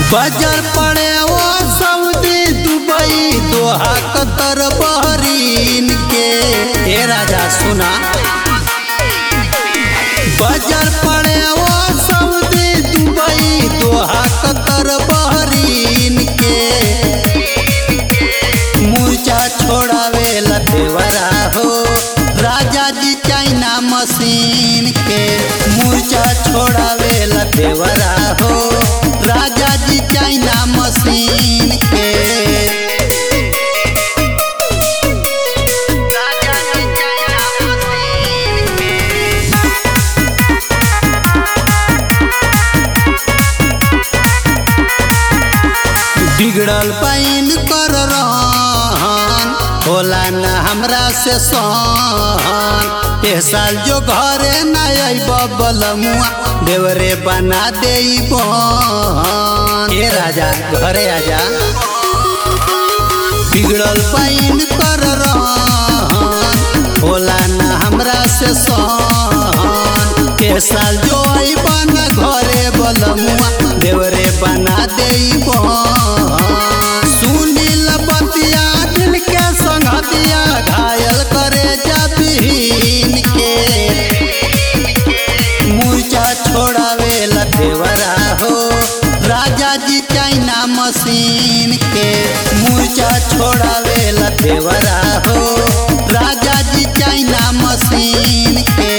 बाजार पड़े ओ Saudi Dubai Doha Qatar Bahrain के हे राजा सुना बाजार पड़े ओ Saudi Dubai Doha Qatar Bahrain के मूर्छा छोड़ावे लतेवरा हो राजा जी चाइना मशीन के मूर्छा छोड़ावे लतेवरा हो राजा जी चाइना मशीन के बिगड़ल पैन कर रहन होला न हमरा से सहन ए साल जो घरे न अइब बलमुआ देवरे बना दे बहन ए राजा घरे आजा बिगड़ल पैन कर रहन होला न हमरा से सहन ए साल जो अइब न घरे बलमुआ देवरे बना दे सुनील बतिया दिल के संगतिया घायल करे जबीन के मूर्छा छोड़ावे लतेवरा हो राजा जी चाइना मशीन के मूर्छा छोड़ावे लतेवरा हो राजा जी चाइना मशीन के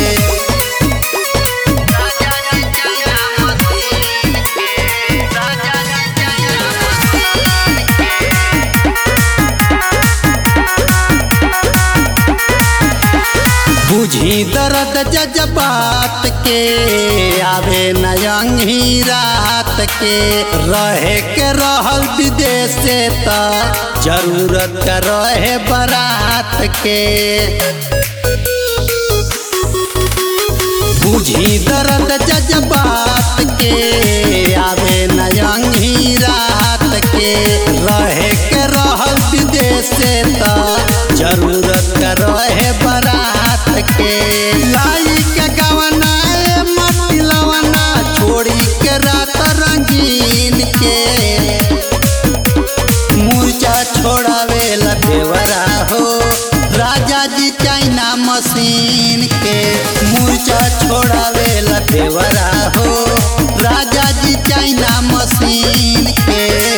बुझी दर्द जज्बात के आवे नयंगी रात के रहे के रहल विदेश से त जरूरत का रहे बारात के बुझी दर्द जज्बात के आवे नयंगी रात के रहे के रहल विदेश से त जरूरत का रहे बारात के लाई के गवना ए मट्टी लवना छोड़ी के रात रंगीन के मूर्छा छोड़ावे लतेवरा हो राजा जी चाइना मशीन के मूर्छा छोड़ावे लतेवरा हो राजा जी चाइना मशीन के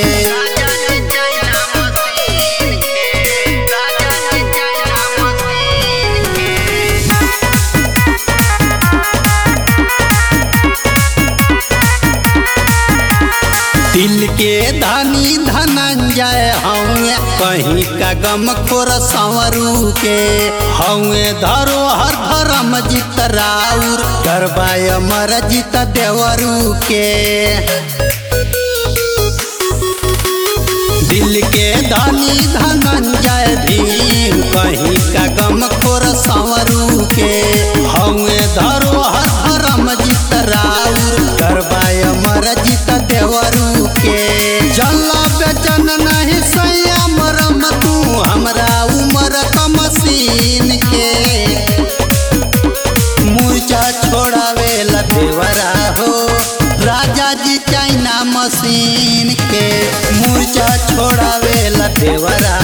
दिल के धनी धनंजय हौए कहीं का गम खोर संवरू के हौए धरोहर धर्म जित राउर गरबाय मर जित देवरू के दिल के धनी धनंजय भीम कहीं का गम खोर संवरू के हौए धरोहर धर्म जित राउर गरबाय मर जित देवरू के जल्ला बेचन नहीं सैया मरम तू हमरा उमर का मशीन के मूर्छा छोड़ावे लतेवरा हो राजा जी चाइना मशीन के मूर्छा छोड़ावे लतेवरा